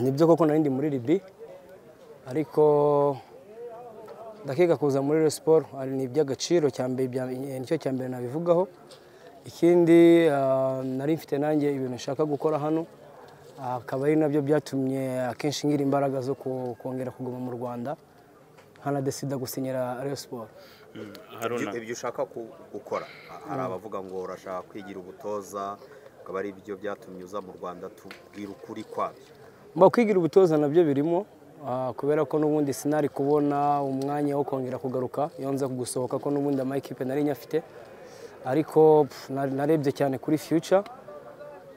nibyo koko nari ndi muri ribi ariko ndakiga kuza muri Rayon siporo ni iby'agaciro cyambere nicyo cya mbere nabivugaho ikindi ah, nari mfite nanjye ibintu nshaka gukora hano Ah, akaba ari nabyo byatumye akenshi ngira imbaraga zo ku- kongera kuguma mu rwanda nkanadesida gusinyira Rayon siporo haruna ibyo ushaka ku- gukora hari abavuga ngo urashaka kwigira ubutoza akaba ari byo byatumye uza mu rwanda tubwira ukuri kwabyo mba kwigira ubutoza nabyo birimo ah, kubera ko n'ubundi sinari kubona umwanya wo kongera kugaruka iyo nza gusohoka ko n'ubundi amayikipe nari nyafite ariko pf, na- narebye cyane kuri future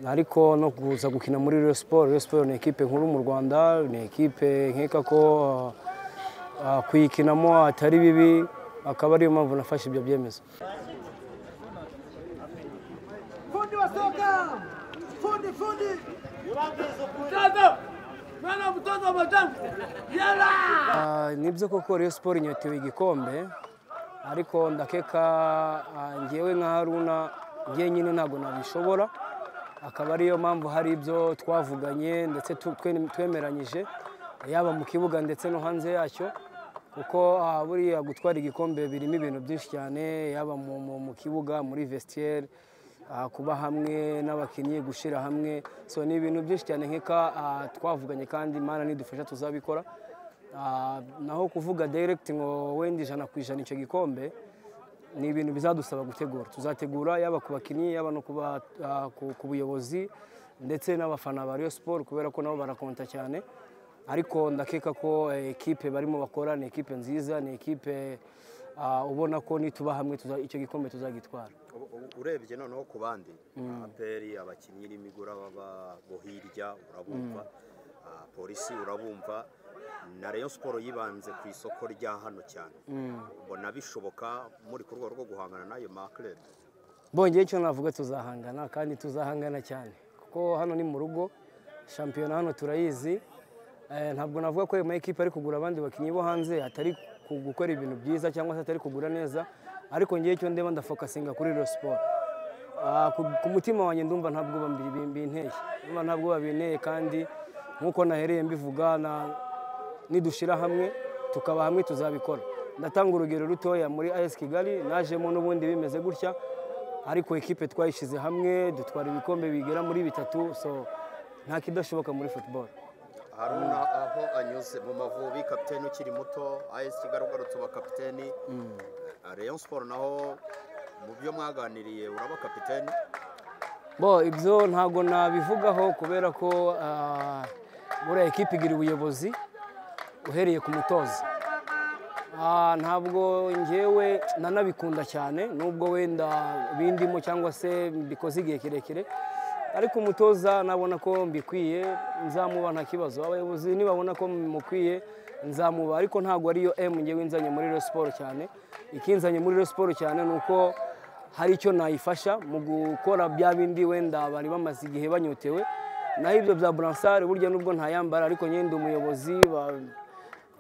ariko no kuza gukina muri Rayon Sport Rayon Sport ni ekipe nkuru mu Rwanda ni ekipe nkeka ko ah, ah, kuyikinamo atari bibi akaba ariyo mpamvu nafashe ibyo byemezo Fundi wa soka! Fundi, fundi! Mwana mtoto wa matangu! Yala! Ah, nibyo koko Rayon Sport inyotewe igikombe ariko ndakeka ah, njyewe nka Haruna njyenyine ntabwo nabishobora akaba ariyo mpamvu hari ibyo twavuganye ndetse tu- twe- twemeranyije yaba mu kibuga ndetse no hanze yacyo kuko ah, buriya gutwara igikombe birimo ibintu byinshi cyane yaba mu, mu, mu kibuga muri vestiaire ah, kuba hamwe n'abakinnyi gushyira hamwe so ni ibintu byinshi cyane nkeka ah, twavuganye kandi imana nidufasha tuzabikora Ah, naho kuvuga direct ngo wenda ijana ku ijana icyo gikombe ni ibintu bizadusaba gutegura tuzategura yaba ku bakinnyi yaba no ku ba- ah, ku- ku buyobozi ndetse n'abafana ba Rayon Sport kubera ko nabo barakonta cyane ariko ndakeka ko eh, ekipe barimo bakora ni ekipe nziza ni ekipe ah, ubona ko nituba hamwe tuza- icyo gikombe tuzagitwara U- u- urebye noneho ku bandi aperi abakinnyi n'imigura baba bo hirya urabumva ah, polisi urabumva na Rayon siporo yibanze ku isoko rya hano cyane ubona bishoboka muri ku rwego rwo guhangana n'ayo makerere bongeye icyo navuga tuzahangana kandi tuzahangana cyane kuko hano ni mu rugo shampiyona hano turayizi Eh, ntabwo navuga ko ayo makipe ari kugura abandi bakinnyi bo hanze atari ku- gukora ibintu byiza cyangwa se atari kugura neza ariko njyewe icyo ndeba ndafokasinga kuri Rayon Sport Ah, ku ku mutima wanjye ndumva nta bwoba mbi- bi- binteye ndumva nta bwoba binteye kandi nk'uko nahereye mbivuga na- nidushyira hamwe tukaba hamwe tuzabikora ndatanga urugero rutoya muri AS Kigali najemo n'ubundi bimeze gutya ariko ekipe twayishyize hamwe dutwara ibikombe bigera muri bitatu so nta kidashoboka muri football haruna aho anyuze mu mavubi kapiteni ukiri muto ayesi kigali ugarutse uba kapiteni Ah, Rayon siporo naho mu byo mwaganiriye uraba kapiteni bo ibyo ntabwo nabivugaho kubera ko ah, buriya ekipe igira ubuyobozi uhereye ku mutoza Ah, ntabwo ngewe nanabikunda cyane nubwo wenda bindimo cyangwa se mbikoze igihe kirekire ariko umutoza nabona ko mbikwiye nzamuba nta kibazo abayobozi nibabona ko mukwiye nzamuba ariko ntabwo ariyo emu ngewe nzanye muri Rayon siporo cyane ikinzanye muri Rayon siporo cyane ni uko hari icyo nayifasha mu gukora bya bindi wenda bari bamaze igihe banyotewe naho ibyo bya buransare burya nubwo ntayambara ariko nyine ndi umuyobozi ba-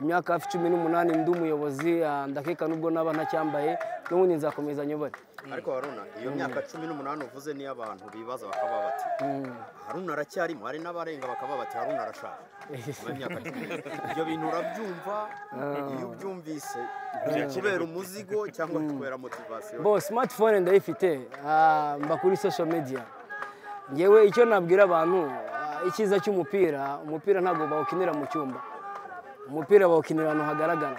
imyaka hafi cumi n'umunani ndi umuyobozi ah, ndakeka nubwo naba ntacyambaye n'ubundi nzakomeza nyobore ariko haruna iyo myaka cumi n'umunani uvuze niyo abantu bibaza bakaba bati haruna aracyarimo hari n'abarenga bakaba bati haruna arashaje Nyuma y'imyaka cumi n'umunani. ibyo bintu urabyumva iyo ubyumvise kubera umuzigo cyangwa kubera motivasiyo bo smartphone ndayifite ah, mba kuri social media ngewe icyo nabwira abantu ah, icyiza cy'umupira umupira ntabwo bawukinira mu cyumba umupira bawukinira ahantu hagaragara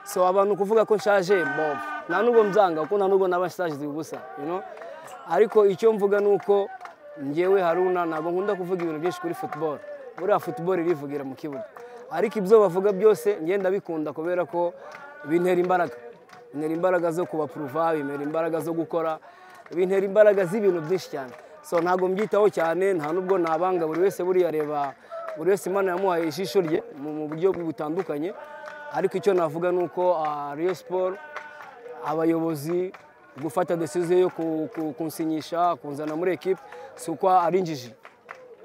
so abantu kuvuga ko nshaje bo nta nubwo mbyanga kuko nta nubwo naba nshaje ubusa you know? ariko icyo mvuga ni uko ngewe haruna ntabwo nkunda kuvuga ibintu byinshi kuri football buriya football irivugira mu kibuga ariko ibyo bavuga byose ngenda bikunda kubera ko bintera imbaraga bintera imbaraga zo kubapuruva bintera imbaraga zo gukora bintera imbaraga z'ibintu byinshi cyane so ntabwo mbyitaho cyane nta nubwo nabanga buri wese buriya areba buri wese imana yamuhaye ijisho rye mu mu buryo butandukanye ariko icyo navuga ni uko ah, Rayon siporo abayobozi gufata desiziyo yo ku- ku- kunsinyisha kunzana muri ekipe si uko ari injiji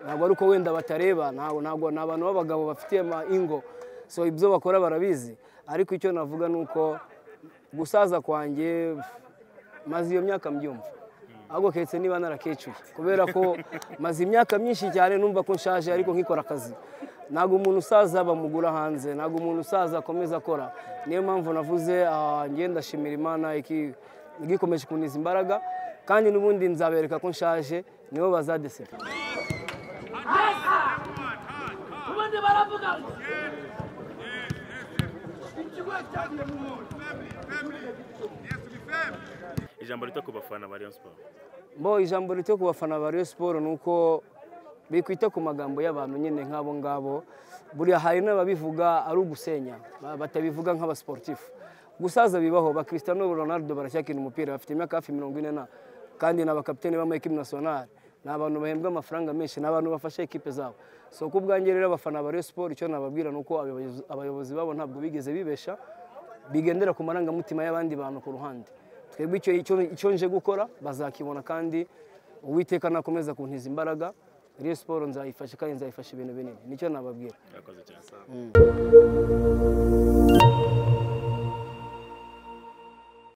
ntabwo ari uko wenda batareba ntabwo ntabwo ni abantu b'abagabo bafitiye ama ingo so ibyo bakora barabizi ariko icyo navuga ni uko gusaza kwanjye maze iyo myaka mbyumva ahubwo keretse niba narakecuru kubera ko maze imyaka myinshi cyane numva ko nshaje ariko nkikora akazi ntabwo umuntu usaza bamugura hanze ntabwo umuntu usaza akomeza akora niyo mpamvu navuze ah, njye ndashimira imana iki- igikomeje kuniza imbaraga kandi n'ubundi nzabereka ko nshaje nibo bazadeseka ubundi baravuga ngo ikigo cyagiye mu muntu ijambo rito ku bafana ba rayon sport bo ijambo rito ku bafana ba Rayon Sport ni uko bikwita ku magambo y'abantu nyine nk'abo ngabo buriya hari n'ababivuga ari ugusenya ba- batabivuga nk'abasportifu gusaza bibaho ba Cristiano Ronaldo baracyakina umupira bafite imyaka hafi mirongo ine na kandi ni abakapitene b'amayikipe nasiyonari ni abantu bahembwa amafaranga menshi ni abantu bafasha ekipe zabo so ku bwanjye rero abafana ba Rayon Sport icyo nababwira ni uko abayobozi- abayobozi babo ntabwo bigeze bibesha bigendera ku marangamutima y'abandi bantu ku ruhande twebwe icyo icyo- icyo nje gukora bazakibona kandi uwiteka nakomeza kuntiza imbaraga Rayon siporo nzayifasha kandi nzayifasha ibintu binini nicyo nababwira yakoze cyane